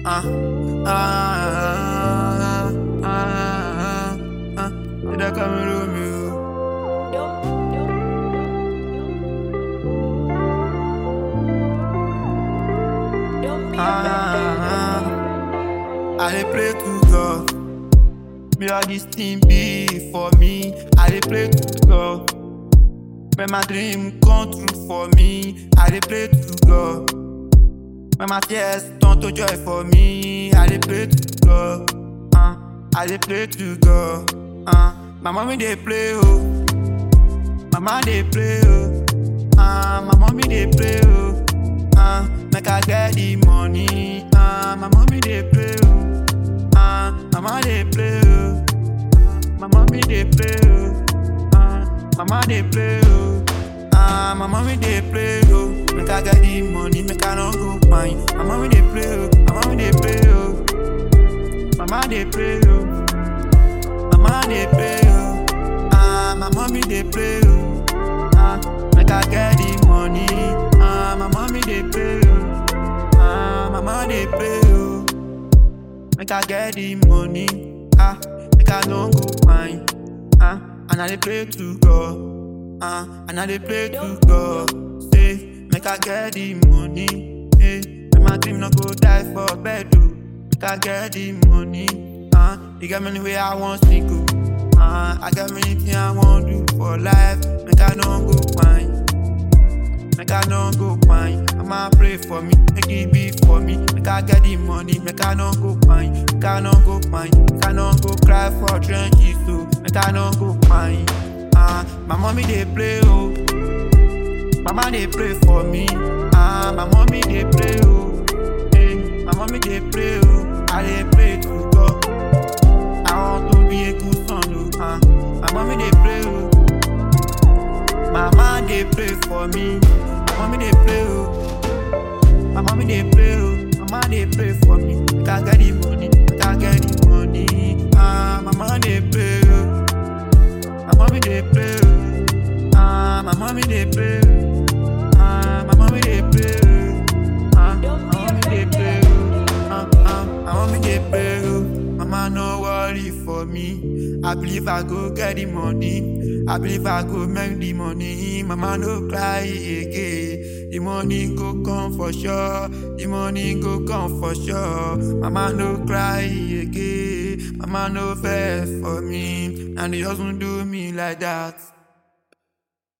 Ah, ah, ah, ah, ah. Did I come to me? Ah, I dey pray to God. May all this thing be for me. I dey pray to God. May my dream come true for me. I dey pray to God. May my fears turn to joy for me. I dey pray to God. Uh, I dey pray to God. Uh, my mommy dey pray oh. Mama dey pray oh. Uh, my mommy dey pray oh. Uh, make I get the money. Uh, my mommy dey pray oh. Uh, mama dey pray oh. My mommy dey pray oh. Uh, mama dey pray oh. Uh, my mommy dey pray oh. Make I get the money, make I no go pine. My mommy dey pray oh. My mommy dey pray oh. Mama dey pray oh. Mama dey pray oh. Ah, my mommy dey pray oh. Ah, make I get the money. Ah, my mommy dey pray oh. Ah, mama dey pray oh. Make I get the money. Ah, make I no go pine. Ah, and I dey pray to God. Ah, and I dey pray to God. Say, make I get the money. Hey, make my dream no go die for bed oh. Make I get the money. Ah, you got many way I want to go. Ah, I got many things I want do for life. Make I no go pine. Make I no go pine. Mama pray for me, make it be for me. Make I get the money, make I no go pine. Make I no go pine. Make I no go cry for trenches, so make I no go pine. Ah, my mommy dey pray oh. Mama dey pray for me. Ah, my mommy dey pray oh. Hey, my mommy dey pray oh. I dey pray to God. I want to be a good son oh. Ah, my mommy dey pray oh. Mama dey pray for me. Mommy dey pray oh. My mommy dey pray oh. Mama dey pray for me. Make I get the money. Make I get the money. Ah, mama dey pray oh. My mommy dey pray oh. Ah, my mommy dey pray oh. Ah, my mommy dey pray oh. Ah, my mommy dey pray oh. Ah, ah, my mommy dey pray oh. Mama no worry for me. I believe I go get the money. I believe I go make the money. Mama no cry again. The money go come for sure. The money go come for sure. Mama no cry again. Mama no vex for me. And they doesn't do me like that.